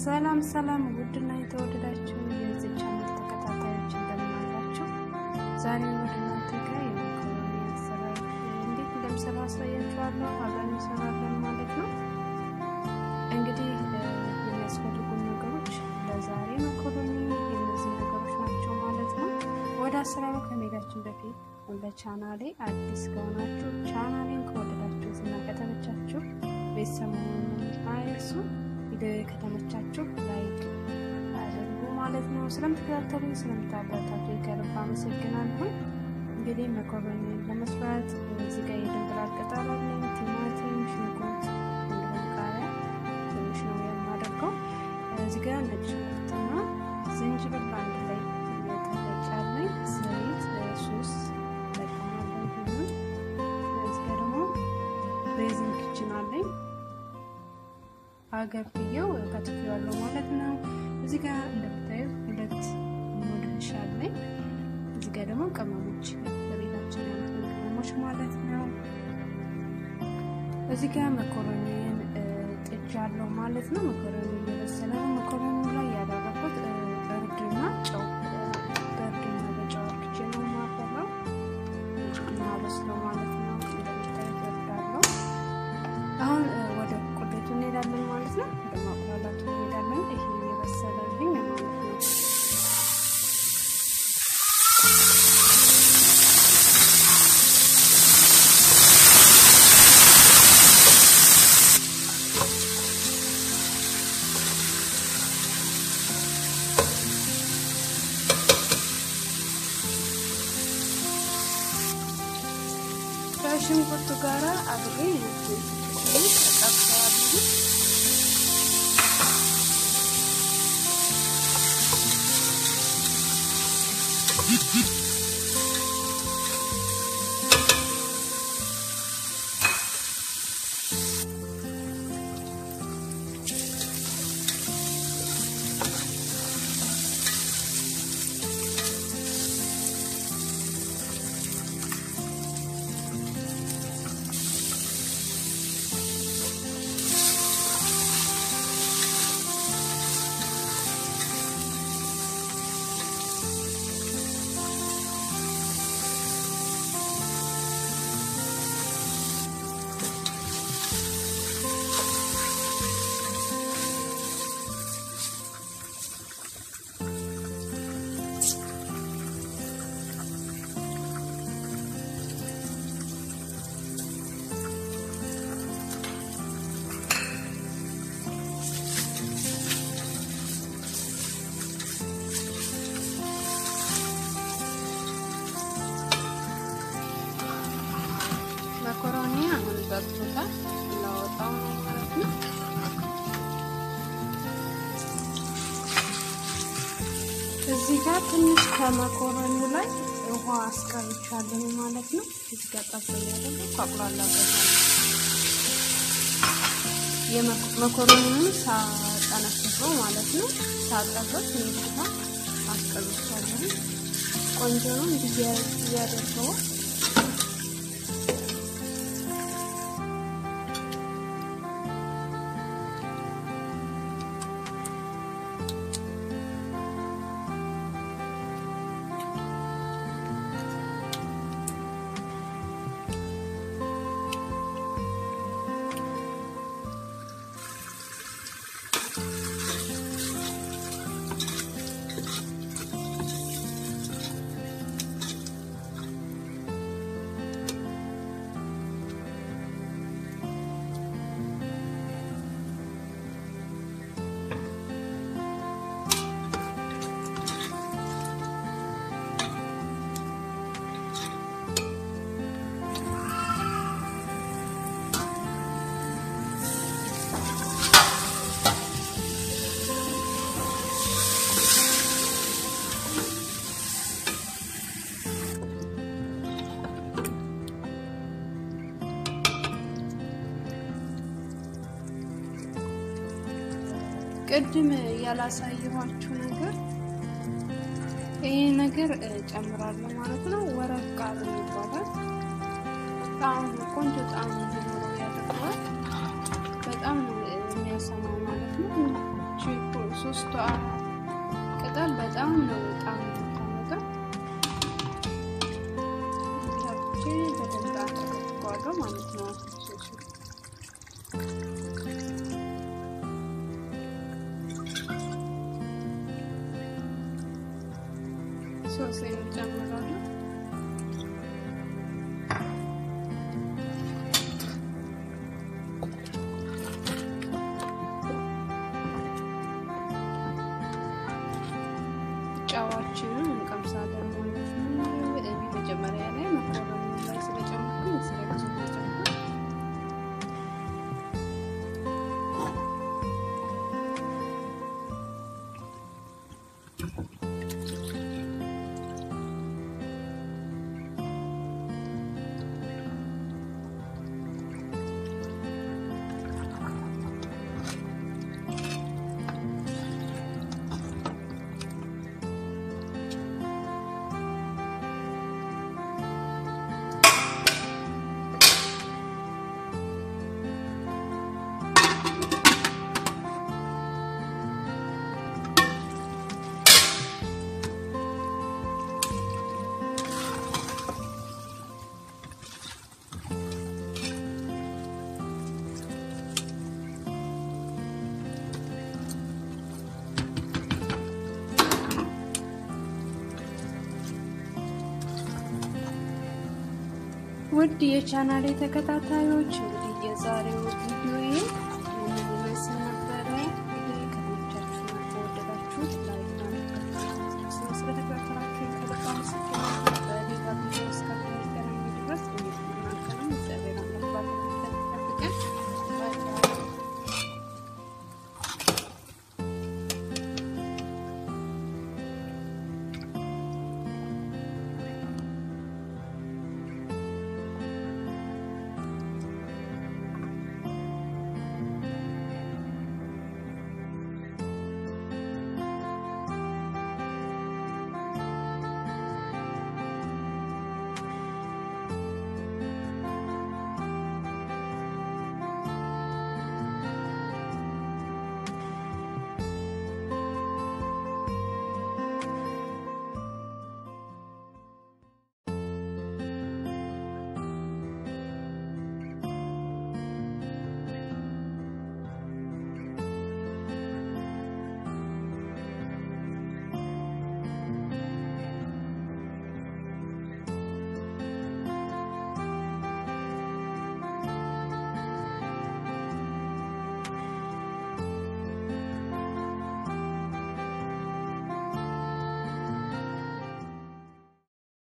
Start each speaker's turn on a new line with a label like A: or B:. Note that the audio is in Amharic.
A: ሰላም ሰላም፣ ውድና የተወደዳችሁ የዚህ ቻናል ተከታታዮች እንደምን አላችሁ? ዛሬ ወደ እናንተ ጋር የመኮረኒ አሰራር እንዴት እንደምሰራ አሳያችኋለሁ። አብረን እንሰራለን ማለት ነው። እንግዲህ የሚያስፈልጉ ነገሮች ለዛሬ መኮረኒ የእነዚህ ነገሮች ናቸው ማለት ነው። ወደ አሰራሩ ከመሄዳችን በፊት ለቻናሌ አዲስ ከሆናችሁ ቻናሌን ከወደዳችሁት እና ከተመቻችሁ ቤተሰብ መሆኑን አይርሱ። ቪዲዮ ከተመቻችሁ ላይክ አድርጉ ማለት ነው። ስለምትከታተሉ ስለምታበረታቱ ከልብ አመሰግናለሁ። እንግዲህ መኮረኒ ለመስራት እዚህ ጋር የድንብላል ቅጠል አለኝ፣ ቲማቲም፣ ሽንኩርት እንዲሁም ቃሪያ ትንሽ ነው የማደርገው። እዚህ ጋር ነጭ ሽንኩርትና ዝንጅብል አንድ ላይ የተፈጫለኝ፣ ዘይት ሶስ ጠቀማለሁ። ይሁን እዚህ ጋር ደግሞ ቤዚን ኪችን አለኝ አገብየው ከትፌዋለሁ ማለት ነው። እዚህ ጋር እንደምታዩት ሁለት ሙድንሽ አለኝ። እዚህ ጋር ደግሞ ቅመሞች በቤታችን ያሉት ቅመሞች ማለት ነው። እዚህ ጋር መኮረኒን ጥጃለሁ ማለት ነው። መኮረኒ እየበሰለ ነው። መኮረኒ ላይ ያደረኩት እርድና ጨው በእርድና በጨው አድርጌ ነው የማፈላው ማበስለው ማለት ነው። እንደምታዩት እርዳለሁ። አሁን ወደ ቁሌቱ እንሄዳለን ማለት ነው። ወደ ማቁላላቱ እንሄዳለን። ይሄ የበሰለልኝ ማለት ነው። ከሽንኩርቱ ጋራ አብሬ ተጠብሰዋለሁ። መኮረኒ አሁን በርቶታል። ላወጣው ነው ማለት ነው። እዚህ ጋር ትንሽ ከመኮረኒው ላይ ውሃ አስቀርቻለሁ ማለት ነው። እዚህ ጋር ጠብ ያደረገ አቁላላበታለሁ። የመኮረኒውን ሳጠነፍፈው ማለት ነው። ሳጠበት ትንሽ ውሃ አስቀርቻለሁ። ቆንጆ ነው። እንዲህ ያደርገዋል ቅድም ያላሳየኋችሁ ነገር ይህ ነገር ጨምራለሁ ማለት ነው። ወረቅ ቃል ይባላል። ጣዕም ቆንጆ ጣዕም እንዲኖረው ያደርገዋል። በጣም ነው የሚያሰማው ማለት ነው። ሶስቷ ቅጠል በጣም ነው በጣም የምታመጣው። ገብቼ በደንብ አደረገዋለሁ ማለት ነው። ሶሱ ሶስ ጨምራለሁ። ጨዋችንን እንቀምሳለን ማለት ነው። እኔ መጀመሪያ ላይ መኮረኒ ላይ ስለጨመርኩኝ ስለብዙ ተጨምር ውድ የቻናሌ ተከታታዮች እንግዲህ የዛሬው